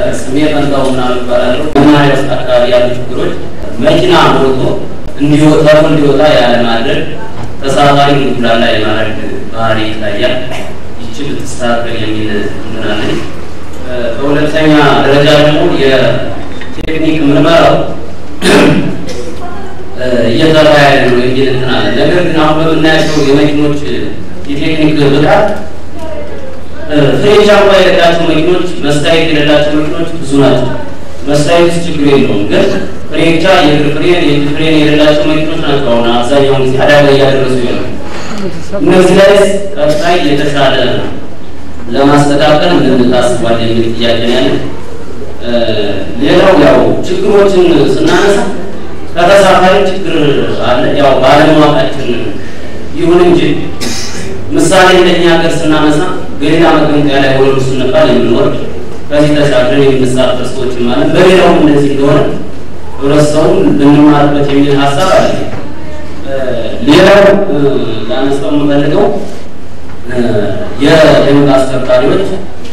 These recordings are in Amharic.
ስሜ ፈንታው ምናምን እባላለሁ። መናኸሪያ ውስጥ አካባቢ ያሉ ችግሮች መኪና ሞልቶ እንዲወጣ እንዲወጣ ያለማድረግ ተሳፋሪ እንዲጉላላ የማድረግ ባህሪ ይታያል። ይቺ ብትስተካከል የሚል እንትን አለኝ። በሁለተኛ ደረጃ ደግሞ የቴክኒክ ምርመራው እየሰራ ያለ ነው የሚል እንትን አለ። ነገር ግን አሁን በምናያቸው የመኪኖች የቴክኒክ ብቃት ፍሬቻ እንኳ የሌላቸው መኪኖች፣ መስታየት የሌላቸው መኪኖች ብዙ ናቸው። መስታየት ችግር የለውም፣ ግን ፍሬቻ፣ የእግር ፍሬን፣ የእጅ ፍሬን የሌላቸው መኪኖች ናቸው አሁን አብዛኛውን ጊዜ አደጋ እያደረሱ ያሉ። እነዚህ ላይ ቀጣይ የተሻለ ለማስተካከል ምን ታስቧል የሚል ጥያቄ ነው ያለ። ሌላው ያው ችግሮችን ስናነሳ ከተሳፋሪ ችግር አለ፣ ያው ባለማወቃችን ይሁን እንጂ ምሳሌ እንደኛ ሀገር ስናነሳ በሌላ መገንጠያ ላይ ወረዱ ስንባል የምንወርድ ከዚህ ተሻግረን የምንሳፈር ሰዎች ማለት በሌላውም እንደዚህ እንደሆነ ህብረተሰቡን ልንማርበት የሚል ሀሳብ አለ። ሌላው ላነሳው የምፈልገው የደንብ አስከባሪዎች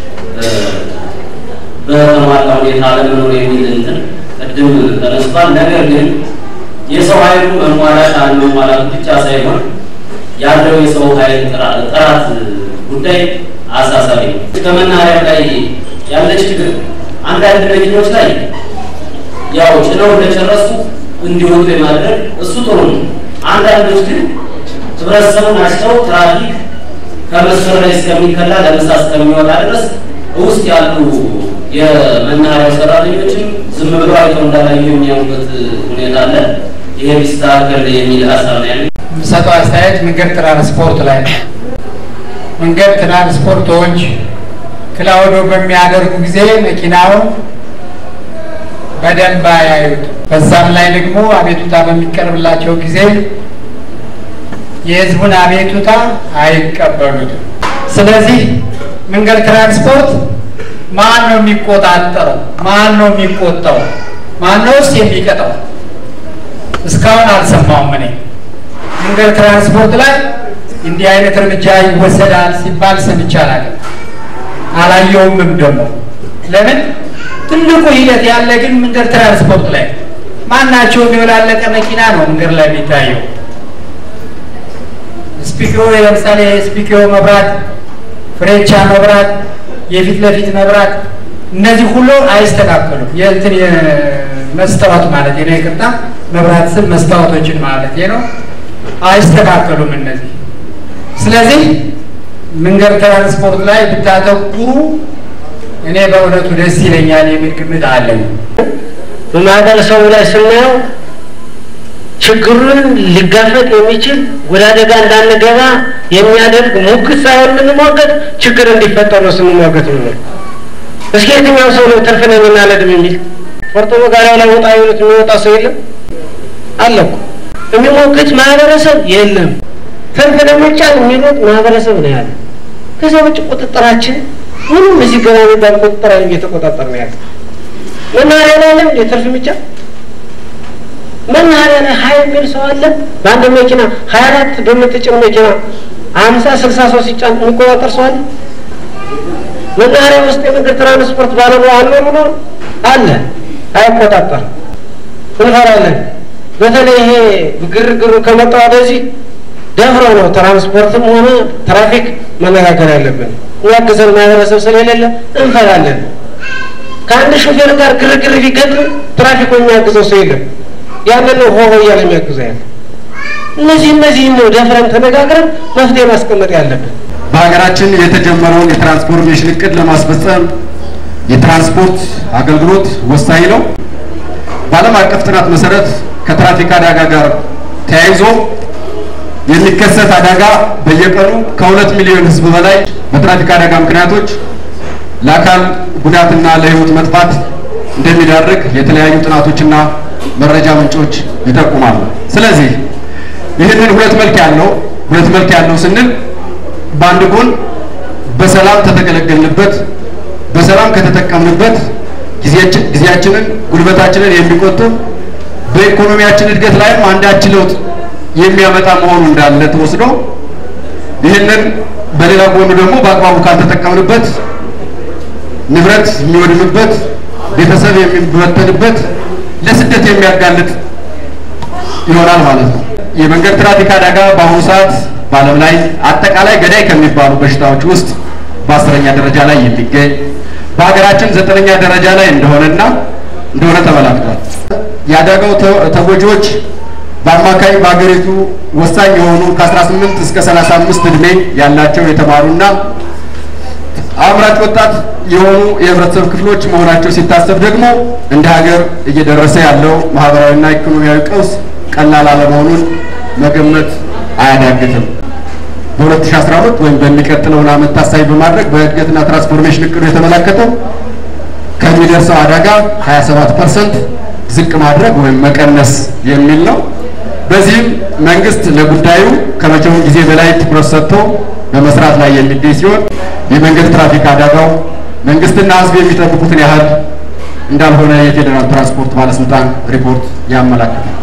በተሟላ ሁኔታ አለመኖር የሚል እንትን ቅድም ተነስቷል። ነገር ግን የሰው ኃይሉ መሟላት አለመሟላቱ ብቻ ሳይሆን ያለው የሰው ኃይል ጥራት ጉዳይ አሳሳቢ ነው። ከመናኸሪያ ላይ ያለ ችግር አንዳንድ መኪኖች ላይ ያው ጭነው እንደጨረሱ እንዲወጡ የማድረግ እሱ ጥሩ ነው። አንዳንዶች ግን ህብረተሰቡን አሽተው ትራፊክ ከመስመር ላይ እስከሚከላ ለምሳ እስከሚወጣ ድረስ ውስጥ ያሉ የመናኸሪያው ሰራተኞችም ዝም ብለው አይተው እንዳላዩ የሚያዩበት ሁኔታ አለ። ይሄ ቢስተካከል የሚል ሀሳብ ነው ያለኝ። የምሰጠው አስተያየት መንገድ ትራንስፖርት ላይ ነው። መንገድ ትራንስፖርቶች ክላውዶ በሚያደርጉ ጊዜ መኪናው በደንብ አያዩት። በዛም ላይ ደግሞ አቤቱታ በሚቀርብላቸው ጊዜ የህዝቡን አቤቱታ አይቀበሉትም። ስለዚህ መንገድ ትራንስፖርት ማን ነው የሚቆጣጠረው? ማን ነው የሚቆጣው? ማን ነውስ የሚቀጣው? እስካሁን አልሰማውም እኔ መንገድ ትራንስፖርት ላይ እንዲህ አይነት እርምጃ ይወሰዳል ሲባል ሰምቼ አላውቅም፣ አላየውምም ደግሞ። ለምን ትልቁ ሂደት ያለ ግን መንገድ ትራንስፖርት ላይ ማናቸው የሚወላለቀ መኪና ነው መንገድ ላይ የሚታየው። ስፒክሮ ለምሳሌ የስፒክሮ መብራት፣ ፍሬቻ መብራት፣ የፊት ለፊት መብራት እነዚህ ሁሉ አይስተካከሉም። የእንትን መስታወት ማለት ነው፣ ይቅርታ መብራት ስል መስታወቶችን ማለት ነው አይስተካከሉም እነዚህ። ስለዚህ መንገድ ትራንስፖርት ላይ ብታተኩሩ እኔ በእውነቱ ደስ ይለኛል የሚል ግምት አለኝ። በማህበረሰቡ ላይ ስናየው ችግሩን ሊጋፈጥ የሚችል ወደ አደጋ እንዳንገባ የሚያደርግ ሙግት ሳይሆን የምንሟገት ችግር እንዲፈጠር ነው ስንሟገት ነው። እስኪ የትኛው ሰው ነው ትርፍ ነኝ እናለድም የሚል ፎርቶ ጋሪያው ላይ ወጣ ይሉት የሚወጣ ሰው የለም አለ እኮ የሚሞግት ማህበረሰብ የለም። ትርፍ ለመጫን የሚሮጥ ማህበረሰብ ነው ያለ። ከዛ ውጭ ቁጥጥራችን ምንም እዚህ ገና የሚባል ቁጥጥር አይደለም እየተቆጣጠር ነው ያለ። መናኸሪያ ላይ አለ እንደ ትርፍ የሚጫን መናኸሪያ ላይ ሀያ የሚል ሰው አለ። በአንድ መኪና ሀያ አራት በምትጭን መኪና ሀምሳ ስልሳ ሰው ሲጫን የሚቆጣጠር ሰው አለ። መናኸሪያ ውስጥ የመንገድ ትራንስፖርት ባለሙያ አለ ብሎ አለ አይቆጣጠር እንፈራለን። በተለይ ይሄ ግርግሩ ከመጣ ወደዚህ ደፍሮ ነው ትራንስፖርትም ሆነ ትራፊክ መነጋገር ያለብን። የሚያግዘን ማህበረሰብ ስለሌለ እንፈራለን። ከአንድ ሾፌር ጋር ግርግር ቢገጥም ትራፊኩ የሚያግዘው ሰው የለም። ያንን ነው ሆሆ እያለ የሚያግዘው ያለ። እነዚህ እነዚህ ነው ደፍረን ተነጋግረን መፍትሄ ማስቀመጥ ያለብን። በሀገራችን የተጀመረውን የትራንስፎርሜሽን እቅድ ለማስፈጸም የትራንስፖርት አገልግሎት ወሳኝ ነው። በዓለም አቀፍ ጥናት መሰረት ከትራፊክ አደጋ ጋር ተያይዞ የሚከሰት አደጋ በየቀኑ ከሁለት ሚሊዮን ሕዝብ በላይ በትራፊክ አደጋ ምክንያቶች ለአካል ጉዳትና ለሕይወት መጥፋት እንደሚዳርግ የተለያዩ ጥናቶችና መረጃ ምንጮች ይጠቁማሉ። ስለዚህ ይህንን ሁለት መልክ ያለው ሁለት መልክ ያለው ስንል በአንድ ጎን በሰላም ከተገለገልንበት በሰላም ከተጠቀምንበት ጊዜያችንን ጉልበታችንን የሚቆጥብ በኢኮኖሚያችን እድገት ላይም አንዳች ለውጥ የሚያመጣ መሆኑ እንዳለ ተወስዶ ይህንን በሌላ ጎኑ ደግሞ በአግባቡ ካልተጠቀምንበት ንብረት የሚወድምበት ቤተሰብ የሚበተንበት ለስደት የሚያጋልጥ ይሆናል ማለት ነው። የመንገድ ትራፊክ አደጋ በአሁኑ ሰዓት በዓለም ላይ አጠቃላይ ገዳይ ከሚባሉ በሽታዎች ውስጥ በአስረኛ ደረጃ ላይ የሚገኝ በሀገራችን ዘጠነኛ ደረጃ ላይ እንደሆነና እንደሆነ ተመላክቷል። የአደጋው ተጎጂዎች በአማካይ በሀገሪቱ ወሳኝ የሆኑ ከ18 እስከ 35 ዕድሜ ያላቸው የተማሩና አምራች ወጣት የሆኑ የህብረተሰብ ክፍሎች መሆናቸው ሲታሰብ ደግሞ እንደ ሀገር እየደረሰ ያለው ማህበራዊና ኢኮኖሚያዊ ቀውስ ቀላል አለመሆኑን መገመት አያዳግትም። በ2012 ወይም በሚቀጥለውን ዓመት ታሳቢ በማድረግ በእድገትና ትራንስፎርሜሽን እቅዱ የተመለከተው ከሚደርሰው አደጋ 27 ፐርሰንት ዝቅ ማድረግ ወይም መቀነስ የሚል ነው። በዚህም መንግስት ለጉዳዩ ከመቼውም ጊዜ በላይ ትኩረት ሰጥቶ በመስራት ላይ የሚገኝ ሲሆን የመንገድ ትራፊክ አደጋው መንግስትና ህዝብ የሚጠብቁትን ያህል እንዳልሆነ የፌዴራል ትራንስፖርት ባለስልጣን ሪፖርት ያመላክታል።